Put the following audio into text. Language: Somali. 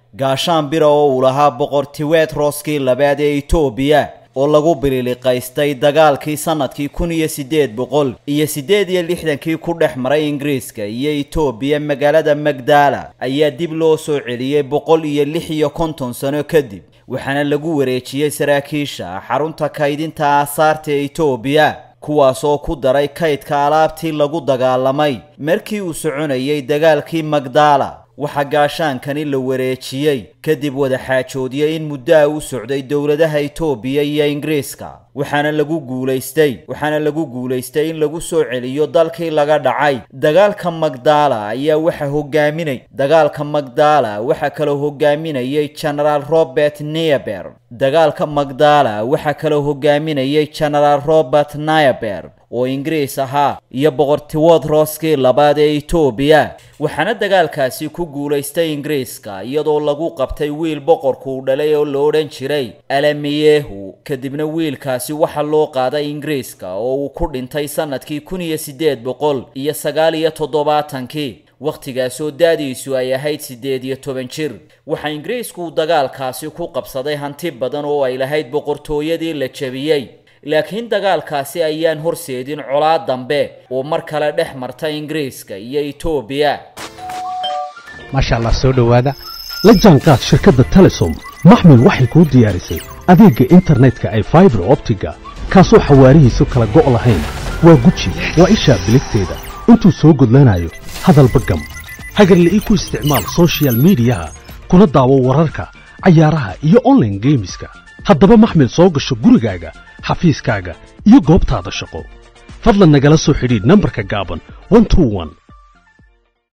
gaashaan bira oo uu lahaa boqor tiwedroskii labaad ee etoobiya oo lagu bililiqaystay dagaalkii sannadkii kun iyo siddeed boqol iyo siddeed iyo lixdankii ku dhex maray ingiriiska iyo etoobiya magaalada magdala ayaa dib loo soo celiyey boqol iyo lix iyo konton sano kadib waxaana lagu wareejiyey saraakiisha xarunta kaydinta aasaarta ee etoobiya kuwaas oo ku daray kaydka alaabtii lagu dagaalamay markii uu soconayay dagaalkii magdala waxaa gaashaankani la wareejiyey kadib wadaxaajoodiyey in muddoa u socday dowladaha etoobiya iyo ingiriiska waxaana lagu guulaystay waxaana lagu guulaystay in lagu soo celiyo dalkii laga dhacay dagaalka magdala ayaa waxa hogaaminay dagaalka magdala waxaa kaloo hogaaminayay genaraal robert neaber dagaalka magdala waxaa kaloo hogaaminayay genaraal robert nayaber oo ingiriis ahaa iyo boqor tiwodroskii labaad ee etoobiya waxaana dagaalkaasi ku guulaystay ingiriiska iyadoo lagu qabtay wiil boqorku u dhalay oo la odhan jiray alamiyehu kadibna wiilkaasi waxaa loo qaaday ingiriiska oo uu ku dhintay sannadkii kun iyo siddeed boqol iyo sagaal iyo toddobaatankii wakhtigaasoo da-diisu ay ahayd siddeed iyo toban jir waxaa ingiriisku dagaalkaasi ku qabsaday hanti badan oo ay lahayd boqortooyadii la jebiyey laakiin dagaalkaasi ayaan horseedin colaad dambe oo mar kale dhex marta ingiriiska iyo etoobiya maasha allah soo dhowaada la jaanqaad shirkadda telesom maxmil waxay kuu diyaarisay adeegga internetka ay faibar optiga kaasoo xawaarihiisu kala go' lahayn waa guji waa ishaa biligteeda intuu soo gudlanayo hadalba gam hagarla ii ku isticmaal sochial midiyaha kuna daawo wararka cayaaraha iyo onlaine geemiska haddaba maxmil soo gasho gurigaaga xafiiskaaga iyo goobtaada shaqo fadlan nagala soo xidhiidh nambarka gaaban